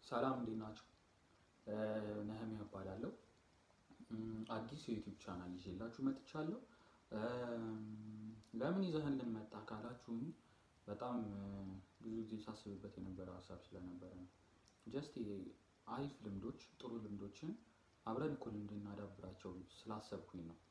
ሰላም እንዴት ናቸው? ነህሚያ እባላለሁ። አዲስ የዩቲዩብ ቻናል ይዤላችሁ መጥቻለሁ። ለምን ይዘህልን መጣ ካላችሁኝ በጣም ብዙ ጊዜ ሳስብበት የነበረ ሀሳብ ስለነበረ ነው። ጀስት አሪፍ ልምዶች፣ ጥሩ ልምዶችን አብረን እኩል እንድናዳብራቸው ስላሰብኩኝ ነው።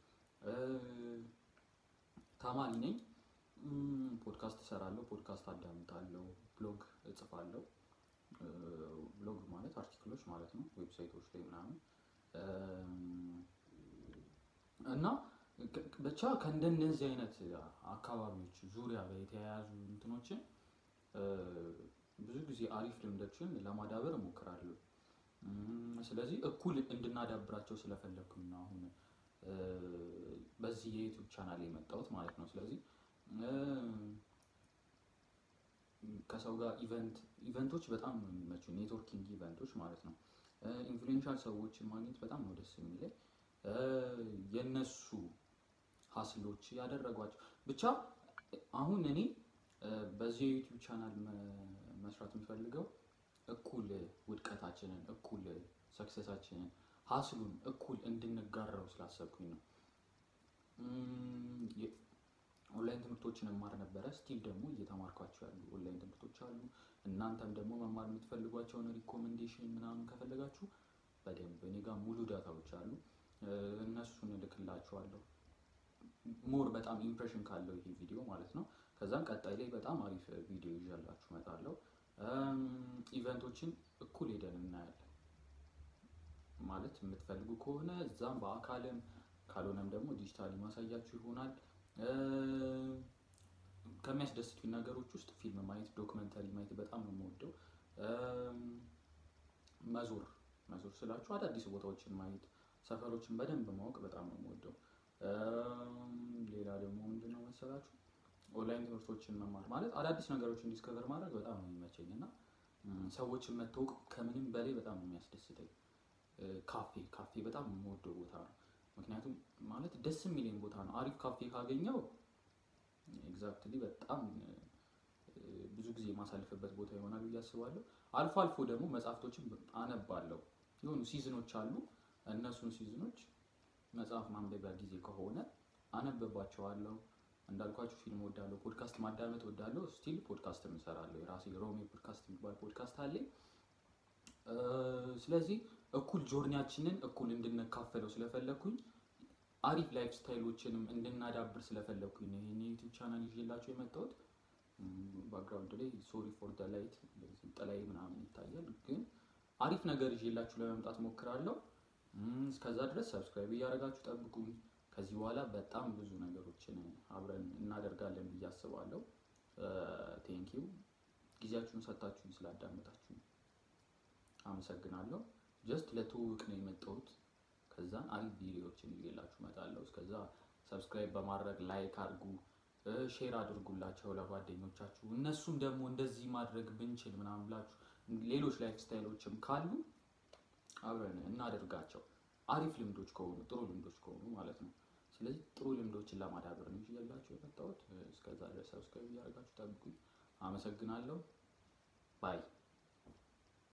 ተማሪ ነኝ። ፖድካስት እሰራለሁ፣ ፖድካስት አዳምጣለሁ፣ ብሎግ እጽፋለሁ። ብሎግ ማለት አርቲክሎች ማለት ነው፣ ዌብሳይቶች ላይ ምናምን እና ብቻ ከእንደነዚህ አይነት አካባቢዎች ዙሪያ ጋር የተያያዙ እንትኖችን ብዙ ጊዜ አሪፍ ልምዶችን ለማዳበር እሞክራለሁ። ስለዚህ እኩል እንድናዳብራቸው ስለፈለግኩኝ ነው አሁን በዚህ የዩቲዩብ ቻናል የመጣሁት ማለት ነው። ስለዚህ ከሰው ጋር ኢቨንት ኢቨንቶች በጣም ነው የሚመቹኝ፣ ኔትወርኪንግ ኢቨንቶች ማለት ነው። ኢንፍሉዌንሻል ሰዎችን ማግኘት በጣም ነው ደስ የሚለኝ። የነሱ ሀስሎች ያደረጓቸው ብቻ አሁን እኔ በዚህ የዩቲዩብ ቻናል መስራት የሚፈልገው እኩል ውድቀታችንን፣ እኩል ሰክሰሳችንን፣ ሀስሉን እኩል እንድንጋራው ስላሰብኩኝ ነው። ኦንላይን ትምህርቶችን እማር ነበረ። ስቲል ደግሞ እየተማርኳቸው ያሉ ኦንላይን ትምህርቶች አሉ። እናንተም ደግሞ መማር የምትፈልጓቸውን ሪኮሜንዴሽን ምናምን ከፈለጋችሁ በደንብ እኔ ጋር ሙሉ ዳታዎች አሉ። እነሱን እልክላችኋለሁ። ሞር በጣም ኢምፕሬሽን ካለው ይሄ ቪዲዮ ማለት ነው። ከዛም ቀጣይ ላይ በጣም አሪፍ ቪዲዮ ይዣላችሁ እመጣለሁ። ኢቨንቶችን እኩል ሄደን እናያለን። ማለት የምትፈልጉ ከሆነ እዛም በአካልም ካልሆነም ደግሞ ዲጂታሊ ማሳያችሁ ይሆናል። ከሚያስደስቱኝ ነገሮች ውስጥ ፊልም ማየት፣ ዶክመንተሪ ማየት በጣም ነው የምወደው። መዞር መዞር ስላችሁ አዳዲስ ቦታዎችን ማየት፣ ሰፈሮችን በደንብ ማወቅ በጣም ነው የምወደው። ሌላ ደግሞ ምንድነው መሰላችሁ ኦንላይን ትምህርቶችን መማር ማለት አዳዲስ ነገሮችን ዲስከቨር ማድረግ በጣም ነው የሚመቸኝ እና ሰዎችን መታወቅ ከምንም በላይ በጣም ነው የሚያስደስተኝ። ካፌ ካፌ በጣም የምወደው ቦታ ነው። ምክንያቱም ማለት ደስ የሚለኝ ቦታ ነው። አሪፍ ካፌ ካገኘው ኤግዛክትሊ በጣም ብዙ ጊዜ የማሳልፍበት ቦታ ይሆናል ብዬ አስባለሁ። አልፎ አልፎ ደግሞ መጽሐፍቶችን አነባለሁ። የሆኑ ሲዝኖች አሉ። እነሱን ሲዝኖች መጽሐፍ ማንበቢያ ጊዜ ከሆነ አነብባቸዋለሁ። እንዳልኳችሁ ፊልም ወዳለሁ፣ ፖድካስት ማዳመጥ ወዳለሁ። ስቲል ፖድካስት እሰራለሁ። የራሴ ሮሜ ፖድካስት የሚባል ፖድካስት አለኝ። ስለዚህ እኩል ጆርኒያችንን እኩል እንድንካፈለው ስለፈለግኩኝ አሪፍ ላይፍ ስታይሎችንም እንድናዳብር ስለፈለግኩኝ ነው ይህን የዩቲዩብ ቻናል ይዤላቸው የመጣሁት። ባክግራውንድ ላይ ሶሪ ፎር ደ ላይት ጥላይ ምናምን ይታያል፣ ግን አሪፍ ነገር ይዤላችሁ ለመምጣት ሞክራለሁ። እስከዛ ድረስ ሰብስክራይብ እያደረጋችሁ ጠብቁኝ። ከዚህ በኋላ በጣም ብዙ ነገሮችን አብረን እናደርጋለን ብዬ አስባለሁ። ቴንኪው ጊዜያችሁን ሰጥታችሁኝ ስላዳመጣችሁ አመሰግናለሁ። ጀስት ለትውውቅ ነው የመጣሁት። ከዛን አሪፍ ቪዲዮዎችን ይዤላችሁ እመጣለሁ። እስከዛ ሰብስክራይብ በማድረግ ላይክ አድርጉ፣ ሼር አድርጉላቸው ለጓደኞቻችሁ። እነሱም ደግሞ እንደዚህ ማድረግ ብንችል ምናምን ብላችሁ ሌሎች ላይፍ ስታይሎችም ካሉ አብረን እናደርጋቸው። አሪፍ ልምዶች ከሆኑ ጥሩ ልምዶች ከሆኑ ማለት ነው። ስለዚህ ጥሩ ልምዶችን ለማዳበር ነው ይዤላችሁ የመጣሁት። እስከዛ ድረስ ሰብስክራይብ እያደረጋችሁ ጠብቁኝ። አመሰግናለሁ። ባይ